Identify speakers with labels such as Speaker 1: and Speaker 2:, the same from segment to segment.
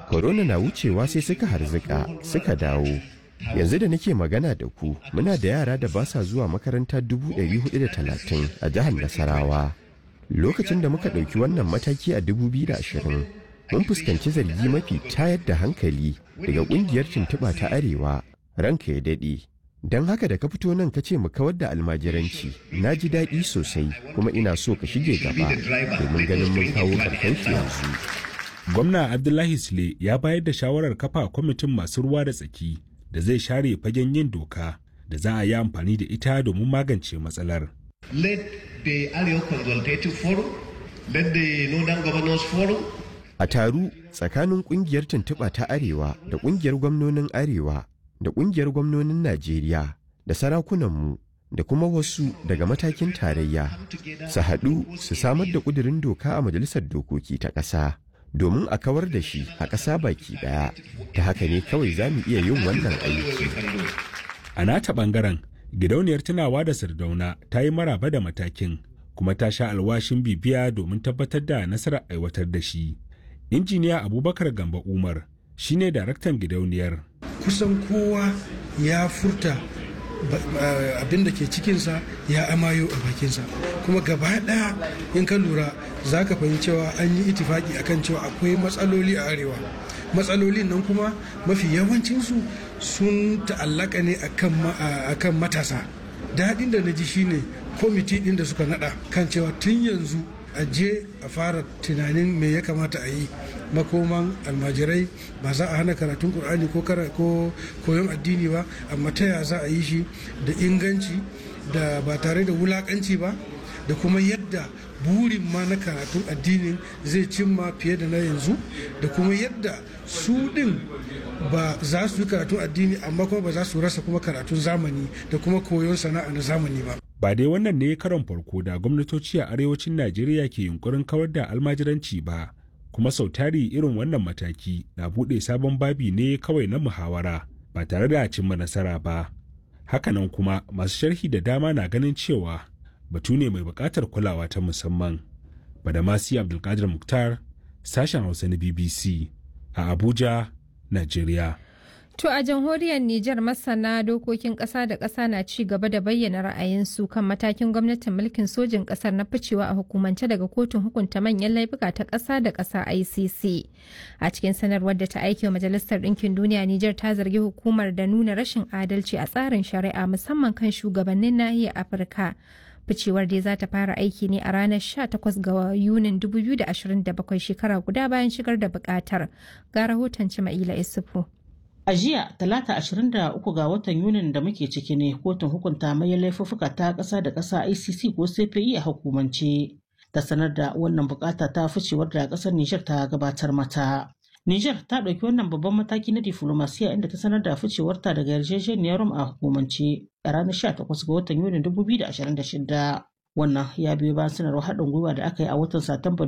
Speaker 1: Korona na wucewa sai suka harzika suka dawo. Yanzu da nake magana da ku muna da yara da ba sa zuwa makaranta 430 a jihar Nasarawa. Lokacin da muka ɗauki wannan mataki a 2020 mun fuskanci zargi mafi tayar da hankali daga ƙungiyar tuntuɓa ta Arewa ranka ya daɗe. Don haka da ka fito nan ka ce mu kawar da almajiranci na ji daɗi sosai kuma ina so ka shige gaba domin ganin mun kawo ƙarshen shi yanzu.
Speaker 2: Gwamna Abdullahi Sule ya bayar da shawarar kafa kwamitin masu ruwa da tsaki da zai share fagen yin doka da za a yi amfani da ita domin magance matsalar.
Speaker 3: Let the Arewa Consultative Forum, let the Northern Governors Forum,
Speaker 1: A taru tsakanin ƙungiyar tuntuɓa ta Arewa da ƙungiyar gwamnonin Arewa da ƙungiyar gwamnonin Najeriya da sarakunanmu da kuma wasu daga matakin tarayya su haɗu su samar da ƙudurin doka a Majalisar Dokoki ta ƙasa domin a kawar da shi a ƙasa baki ɗaya ta haka ne kawai za mu iya yin wannan aiki.
Speaker 2: A nata ɓangaren, gidauniyar tunawa da Sardauna ta yi maraba da matakin kuma ta sha alwashin bibiya domin tabbatar da nasarar aiwatar da shi. Injiniya Abubakar Gamba Umar shine daraktan gidauniyar.
Speaker 4: kusan kowa ya furta abin da ke cikinsa ya amayo a bakinsa kuma gaba daya in ka lura za ka fahimci cewa an yi itifaki akan cewa akwai matsaloli a arewa matsalolin nan kuma mafi yawancinsu sun ta'allaka ne akan matasa daɗin da na ji shine kwamiti ɗin da suka nada kan cewa tun yanzu a je a fara tunanin me ya kamata a yi makoman almajirai ba za a hana karatun kur'ani ko koyon addini ba amma ta ya za a yi shi da inganci da ba tare da wulakanci ba da kuma yadda burin ma na karatun addinin zai cimma fiye da na yanzu da kuma yadda su din ba za su yi karatun addini amma kuma ba za su rasa kuma karatun zamani da kuma koyon sana'a na zamani ba
Speaker 2: Ba dai wannan ne karon farko da gwamnatoci a arewacin Najeriya ke yunkurin kawar da almajiranci ba, kuma sau tari irin wannan mataki na buɗe sabon babi ne kawai na muhawara ba tare da cimma nasara ba. Hakanan kuma masu sharhi da dama na ganin cewa batu ne mai buƙatar kulawa ta musamman. Badamasi Abdulkadir Muktar, sashen Hausa na BBC a Abuja, Najeriya.
Speaker 5: To a jamhuriyar Nijar masana dokokin ƙasa da ƙasa na ci gaba da bayyana ra'ayinsu kan matakin gwamnatin mulkin sojin ƙasar na ficewa a hukumance daga kotun hukunta manyan laifuka ta ƙasa da ƙasa ICC. A cikin sanarwar da ta aike wa Majalisar Ɗinkin Duniya Nijar ta zargi hukumar da nuna rashin adalci a tsarin shari'a musamman kan shugabannin nahiyar Afirka. Ficewar dai za ta fara aiki ne a ranar 18 ga Yunin 2027 shekara guda bayan shigar da bukatar. Ga rahoton Cima'ila Isufu.
Speaker 6: A jiya talata 23 ga watan Yunin da muke ciki ne kotun hukunta mai laifuffuka ta ƙasa da ƙasa ICC ko CPI a hukumance ta sanar da wannan bukata ta ficewar da ƙasar Nijar ta gabatar mata. Nijar ta ɗauki wannan babban mataki na diflomasiya inda ta sanar da ficewarta daga yarjejeniyar Rom a hukumance a ranar 18 ga watan Yunin 2026. Wannan ya biyo bayan sanarwar haɗin gwiwa da aka yi a watan Satumba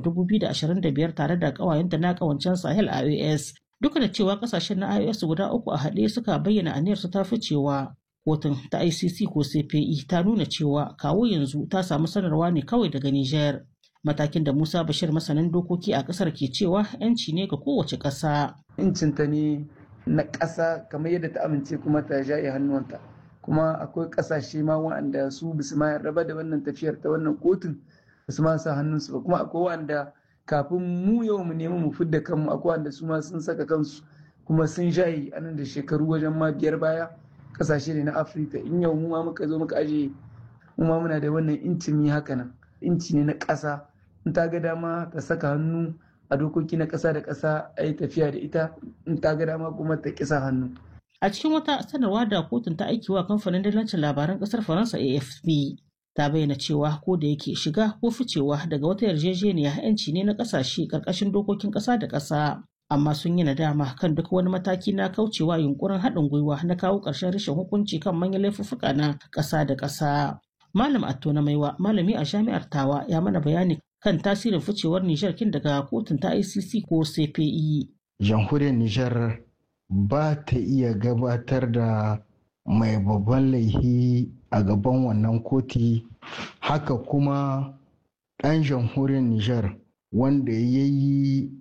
Speaker 6: 2025 tare da ƙawayenta na ƙawancen Sahel IOS duka da cewa kasashen na IOS guda uku a haɗe suka bayyana aniyarsu ta ficewa kotun ta ICC ko CPI ta nuna cewa kawo yanzu ta samu sanarwa ne kawai daga Nijar. Matakin da Musa Bashir masanin dokoki a ƙasar ke cewa 'yanci ne ga kowace ƙasa.
Speaker 7: Incinta ne na ƙasa kamar yadda ta amince kuma ta jaye hannuwanta. Kuma akwai ƙasashe ma waɗanda su bisu ma raba da wannan tafiyar ta wannan kotun basu ma sa hannunsu ba kuma akwai waɗanda kafin mu yau mu nemi mu fidda kanmu akwai wanda su ma sun saka kansu kuma sun shayi anan da shekaru wajen ma biyar baya kasashe ne na afirka in yau mu ma muka zo muka aje mu ma muna da wannan intimi haka nan inci ne na ƙasa in ta ga dama ta saka hannu a dokoki na ƙasa da ƙasa a yi tafiya da ita in ta ga dama kuma ta kisa hannu
Speaker 6: A cikin wata sanarwa da kotun ta aiki wa kamfanin dalancin labaran ƙasar Faransa AFP ta bayyana cewa ko da yake shiga ko ficewa daga wata yarjejeniya yanci ne na kasashe karkashin dokokin kasa da kasa amma sun yi nadama kan duk wani mataki na kaucewa yunkurin haɗin gwiwa na kawo ƙarshen rashin hukunci kan manyan laifuffuka na ƙasa da ƙasa. Malam Atto na Maiwa, malami a jami'ar Tawa ya mana bayani kan tasirin ficewar Nijar kin daga kotun ta ICC ko CPI.
Speaker 8: Jamhuriyar Nijar ba ta iya gabatar da mai babban laihi a gaban wannan koti haka kuma ɗan jamhuriyar Nijar wanda ya yi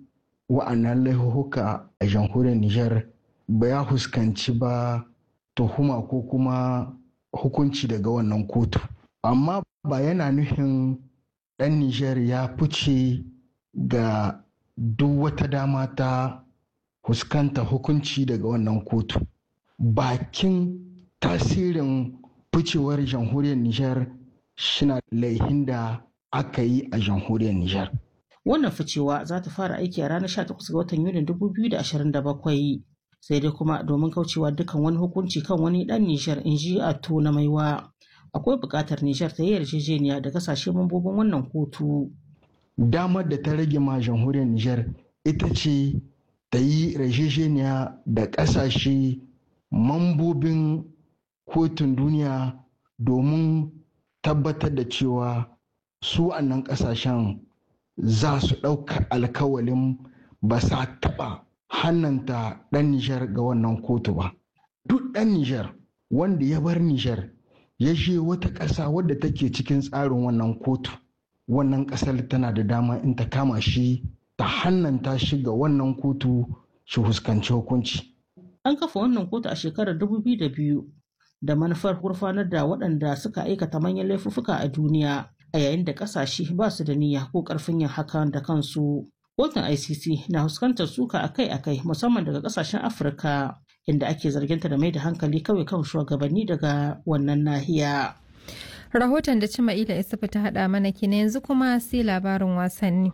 Speaker 8: wa'annan laifuka a jamhuriyar Nijar ba ya huskanci ba tuhuma ko kuma hukunci daga wannan kotu. Amma ba yana nufin ɗan Nijar ya fice ga duk wata dama ta fuskanta hukunci daga wannan kotu. Bakin tasirin ficewar jamhuriyar Nijar shina laihin da aka yi a jamhuriyar Nijar.
Speaker 6: Wannan ficewa za ta fara aiki a ranar 18 ga watan Yunin 2027 sai dai kuma domin kaucewa dukkan wani hukunci kan wani dan Nijar in ji Ato na maiwa. Akwai buƙatar Nijar ta yi yarjejeniya da kasashe mambobin wannan kotu.
Speaker 8: Damar da ta rage ma jamhuriyar Nijar ita ce ta yi yarjejeniya da ƙasashe mambobin kotun duniya domin tabbatar da cewa su annan ƙasashen za su ɗauka alkawalin ba sa taɓa hannanta ɗan Nijar ga wannan kotu ba. Duk ɗan Nijar wanda ya bar Nijar ya je wata ƙasa wadda take cikin tsarin wannan kotu, wannan ƙasar tana da dama in ta kama shi ta hannanta shi ga wannan kotu shi fuskanci hukunci.
Speaker 6: An kafa wannan kotu a shekarar 2002 da manufar gurfanar da waɗanda suka aikata manyan laifuffuka a duniya a yayin da ƙasashe ba su da niyya ko ƙarfin yin hakan da kansu. Kotun ICC na fuskantar suka akai-akai musamman daga ƙasashen Afirka inda ake zarginta da mai da hankali kawai kan shugabanni daga wannan nahiya.
Speaker 5: Rahoton da Cima'ila Isufu ta haɗa mana kenan yanzu kuma sai labarin wasanni.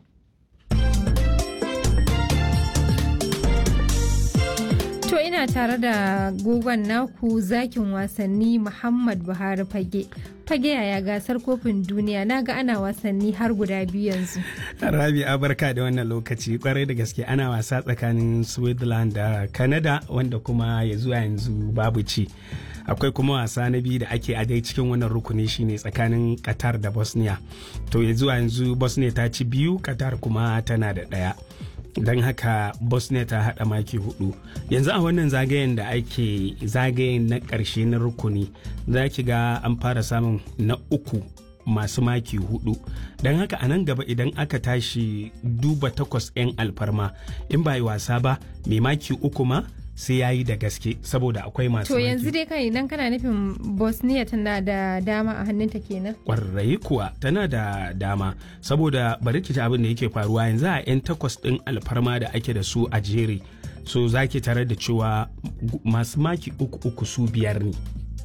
Speaker 5: To ina tare da gogon naku zakin wasanni Muhammad Buhari Fage. Fage yaya gasar kofin duniya na ga ana wasanni har guda biyu yanzu.
Speaker 9: Rabi barka da wannan lokaci kwarai da gaske ana wasa tsakanin Switzerland da Canada wanda kuma ya zuwa yanzu babu ci. akwai kuma wasa na biyu da ake a dai cikin wannan rukuni shine tsakanin qatar da bosnia to ya zuwa yanzu bosnia ta ci biyu qatar kuma tana da ɗaya don haka bosnia ta haɗa maki hudu yanzu a wannan zagayen da ake zagayen na ƙarshe na rukuni za ki ga an fara samun na uku masu maki hudu don haka a nan gaba idan aka tashi duba takwas 'yan alfarma in ba yi wasa ba mai maki uku ma sai ya yi da gaske saboda akwai masu
Speaker 5: To yanzu dai kai idan kana nufin Bosnia tana da dama a hannunta kenan.
Speaker 9: Kwarai kuwa tana da dama saboda bari ki abin da yake faruwa yanzu a 'yan takwas ɗin alfarma da ake da su a jere so za ki tare da cewa masu maki uku uku su biyar ne.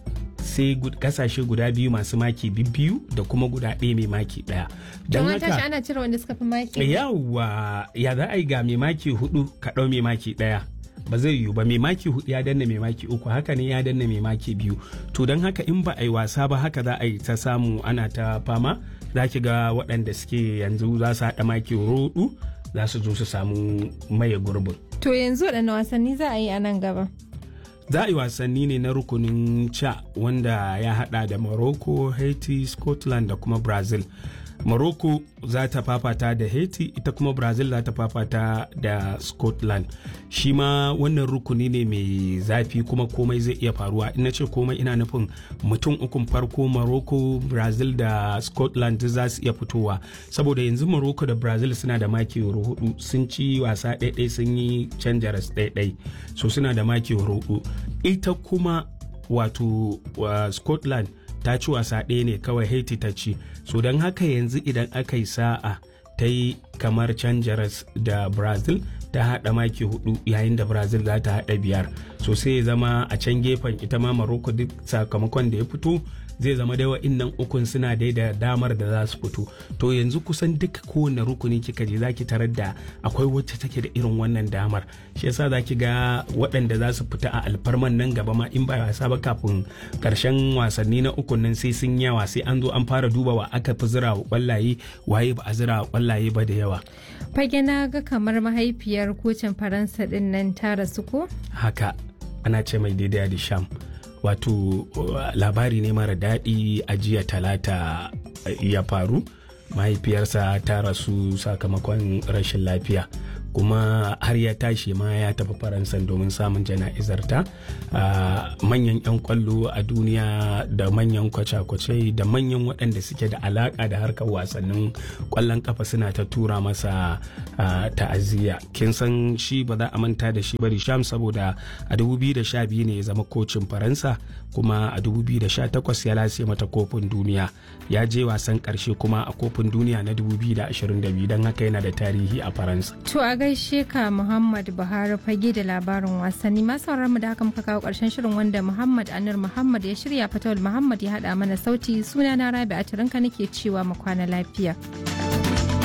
Speaker 9: sai kasashe guda biyu masu maki biyu da kuma guda ɗaya mai maki ɗaya.
Speaker 5: Don haka ana cire wanda suka fi maki.
Speaker 9: Yawwa ya za a yi ga mai maki hudu ka ɗau mai maki ɗaya. ba zai yiwu ba mai maki hudu ya danna mai maki uku haka ne ya danna mai maki biyu to don haka in ba a yi wasa ba haka za a yi ta samu ana ta fama za ki ga waɗanda suke yanzu za su haɗa maki rodu za su zo su samu maye gurbin
Speaker 5: To yanzu waɗanne wasanni za a yi a nan gaba?
Speaker 9: za a yi wasanni ne na rukunin ca wanda ya hada da morocco haiti scotland da kuma brazil morocco za ta fafata da haiti ita kuma brazil za ta fafata da scotland shi ma wannan rukuni ne mai zafi kuma komai zai iya faruwa ina ce komai ina nufin mutum ukun farko morocco brazil da scotland za su iya fitowa saboda yanzu morocco da brazil suna da maki hudu sun ci wasa ɗaiɗai sun yi canjaras ɗaiɗai so suna da maki hudu ita kuma wato uh, scotland ta ci wasa ɗaya ne kawai haiti ta ci so don haka yanzu idan aka yi sa'a ta yi kamar canjaras da brazil ta haɗa maki hudu yayin da brazil za ta haɗa biyar so sai ya zama a can gefen ita ma maroko duk sakamakon da ya fito zai zama dai wa'innan ukun suna dai da damar da za su fito to yanzu kusan duka kowane rukuni kika je zaki tarar da akwai wacce take da irin wannan damar shi yasa zaki ga waɗanda za su fita a alfarman nan gaba ma in ba wasa ba kafin karshen wasanni na ukun nan sai sun yawa sai an zo an fara duba wa aka fi zira wa kwallaye waye ba a zira wa kwallaye ba da yawa
Speaker 5: Fage na ga kamar mahaifiyar kocin Faransa din nan ta rasu ko?
Speaker 9: haka ana ce mai daidai da sham wato uh, labari ne mara daɗi a jiya talata uh, ya faru mahaifiyarsa ta rasu sakamakon rashin lafiya kuma har ya tashi ma ya tafi faransa domin samun jana'izar ta manyan 'yan kwallo a duniya da manyan kwace-kwace da manyan waɗanda suke da alaka da harkar wasannin kwallon kafa suna ta tura masa ta'aziyya kin san shi ba za a manta da shi bari sham saboda a 2012 ne ya zama kocin faransa kuma a 2018 ya lase mata kofin duniya ya je wasan karshe kuma a kofin duniya na 2022 don haka yana da tarihi a faransa
Speaker 5: to a gaishe ka muhammad buhari fage da labarin wasanni masu mu da haka muka kawo karshen shirin wanda muhammad anir muhammad ya shirya fatawul muhammad ya hada mana sauti suna na rabi a nake cewa mu kwana lafiya.